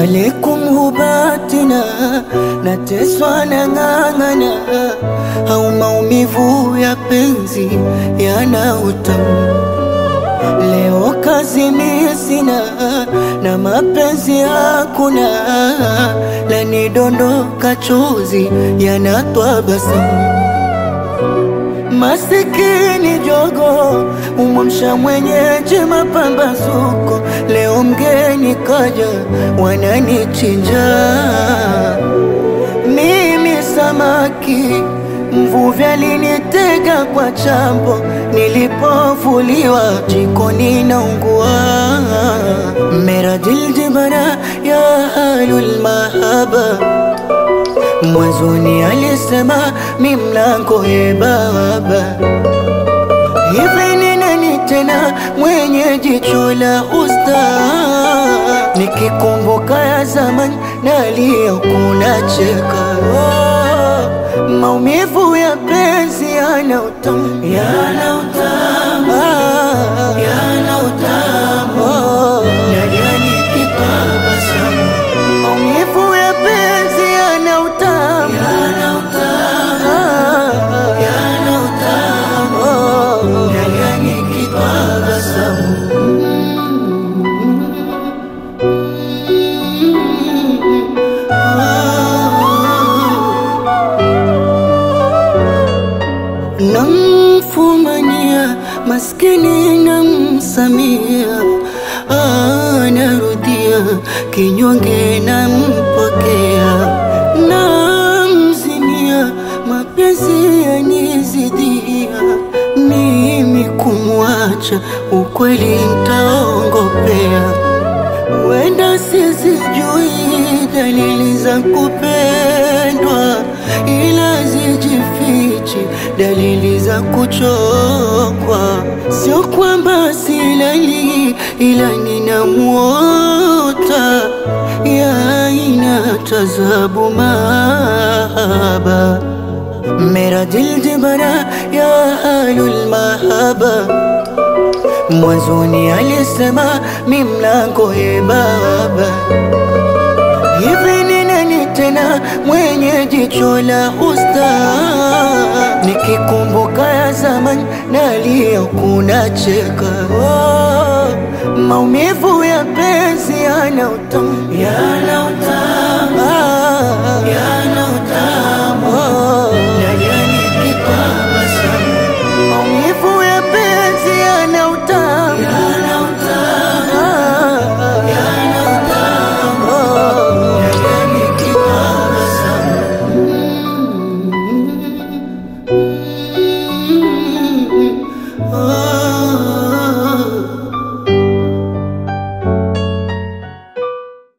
alaikum hubatina, nateswa na ng'ang'ana, au maumivu ya penzi yana utamu. Leo kazi mimi sina na mapenzi hakuna, lanidondoka chozi yanatwa basamu. Masikini jogo umwamsha mwenyeji mapambazuko, leo mgeni kaja wananichinja mimi samaki Mvuvi alinitega kwa chambo, nilipovuliwa jikoni naungua. Meradil jibana ya ahlul mahaba, mwanzoni alisema mi mlango ye baba. Hivi ni nani tena mwenye jicho la usta? Nikikumbuka ya zamani nalia kuna cheka oh, maumivu ya penzi yana utamu, yana utamu, ah, yana utamu oh, nalia nikitabasamu. Maumivu ya penzi yana utamu, yana utamu, ah, yana utamu oh, nalia nikitabasamu. Namfumania maskini namsamia, ah, narudia kinyonge nampokea, namzimia mapenzi yanizidia, mimi kumwacha ukweli ntaongopea Wenda sizijui dalili za kupendwa, ila zijifichi dalili za kuchokwa. Sio kwamba silali, ila ninamwota ya aina tazabu mahaba meradil jibana ya ahlul mahaba Mwanzoni alisema mi mlango ye baba. Hivi ni nani tena mwenye jicho la usta? Nikikumbuka ya zamani nalia kuna cheka oh, maumivu ya penzi yana utamu, yana utamu